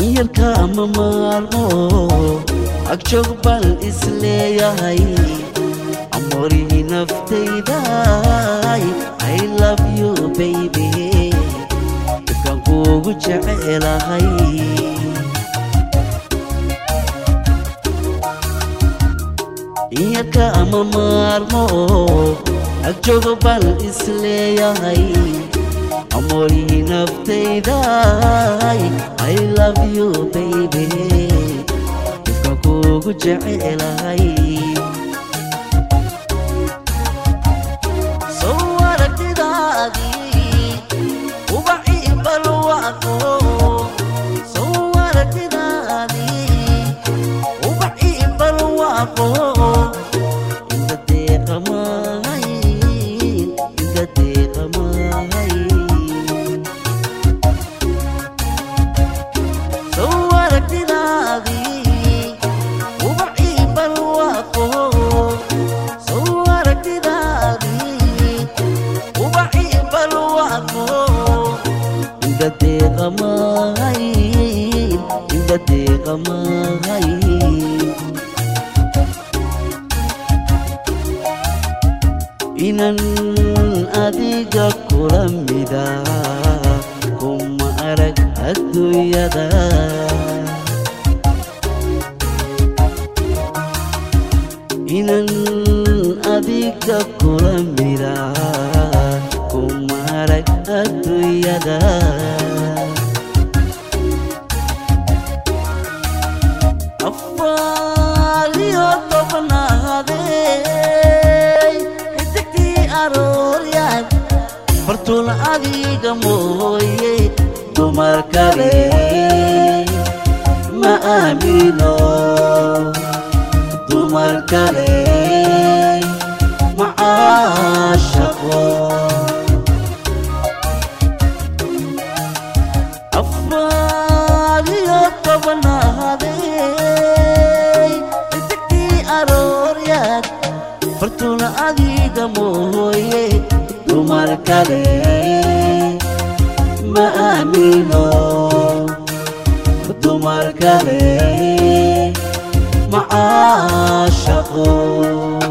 iyalka ma maarmo agjoog baan isleeyahay amoorihii naftayday i love you baby dadkaan kuugu jecelahay iyalka ma maarmo agjoog baan isleeyahay amoorihii naftayday i love you baby dadkaan kuugu jecelahay soo aragtidaadii ubacii balwaaqo soo aragtidaadii ubacii balwaaqo inta deeqamahay inta deeqamahay soo aragtidaadii ubacii balwaaqo soo aragtidaadii ubacii balwaaqo inta deeqamahay inta deeqamahay inan adiga kula mida kuma arag adduunyada inan adiga kula mida kuma arag adduunyada afaaliyo tobnaadey xidigtii arooryaad fartuun adiga mooye dumar kale ma aamino dumar kale ma caashaqo afaaliyo tobnaadey xidigtii arooryaad fartuun adiga mooye dumar kale ma aamino dumar kale ma caashaqo